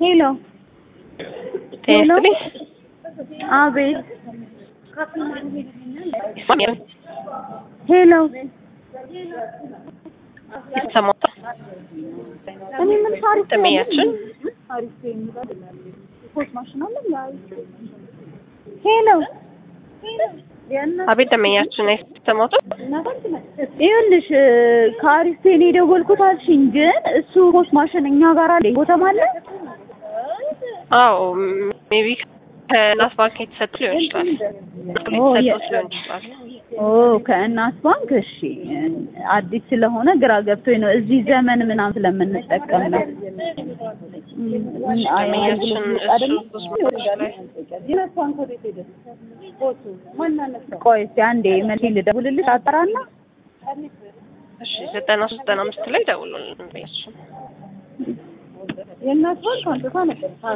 ሄሎ ሄሎ ጤና አቤት ይስጥልኝ። ሄሎ የተሰማው እኔ ምን ታሪክ ጥሜያችን ሄሎ አቤት ደመኛችን የተሰማው ይኸውልሽ ከአሪስቴን የደወልኩት አልሽኝ፣ ግን እሱ ፖስት ማሽን እኛ ጋር አለ ቦታም አለ። አዎ ሜቢ ከናስ ባንክ የተሰጡ ሊሆን ይችላል። ኦ፣ የ- የተሰጡት ሊሆን ይችላል። ኦ ከእናት ባንክ እሺ። አዲስ ስለሆነ ግራ ገብቶኝ ነው። እዚህ ዘመን ምናምን ስለምንጠቀም ነው። አይ፣ ደመኛችን አገልግሎት እሱ አይደለም? ላይ ቆይ እስኪ አንዴ መልሼ ልደውልልሽ አጠራና እሺ ዘጠና ሶስት ዘጠና አምስት ላይ ደውሉልን። በያችን የእናት ባንክ አንጥታ ነበር